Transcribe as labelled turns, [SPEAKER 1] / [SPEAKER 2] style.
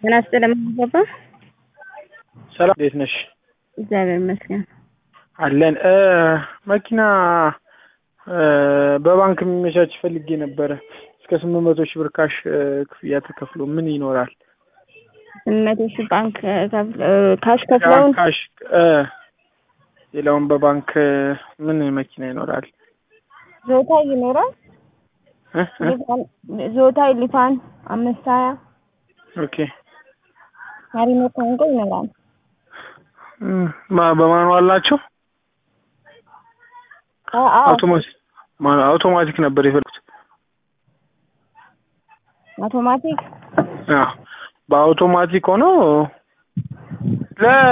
[SPEAKER 1] ጤና ይስጥልኝ አባባ።
[SPEAKER 2] ሰላም እንዴት ነሽ?
[SPEAKER 1] እግዚአብሔር ይመስገን።
[SPEAKER 2] አለን እ መኪና እ በባንክ የሚመቻች ፈልጌ ነበረ። እስከ ስምንት መቶ ሺህ ብር ካሽ እ ክፍያ ተከፍሎ ምን ይኖራል?
[SPEAKER 1] ስምንት መቶ ሺህ ባንክ እ ከፍለ- እ ካሽ ከፍለውን
[SPEAKER 2] ካሽ እ ሌላውን በባንክ እ ምን መኪና ይኖራል?
[SPEAKER 1] ዞታይ ይኖራል።
[SPEAKER 2] እ እ
[SPEAKER 1] ሊፋን ዞታይ ሊፋን አምስት ሀያ
[SPEAKER 2] ኦኬ
[SPEAKER 1] ማሪኖ ኮንጎ ይኖራል።
[SPEAKER 2] እም፣ ማ- በማኑዋል ናቸው?
[SPEAKER 1] አ- አዎ
[SPEAKER 2] አውቶማቲክ ማ- አውቶማቲክ ነበር የፈለኩት።
[SPEAKER 1] አውቶማቲክ
[SPEAKER 2] አዎ በአውቶማቲክ ሆኖ ለ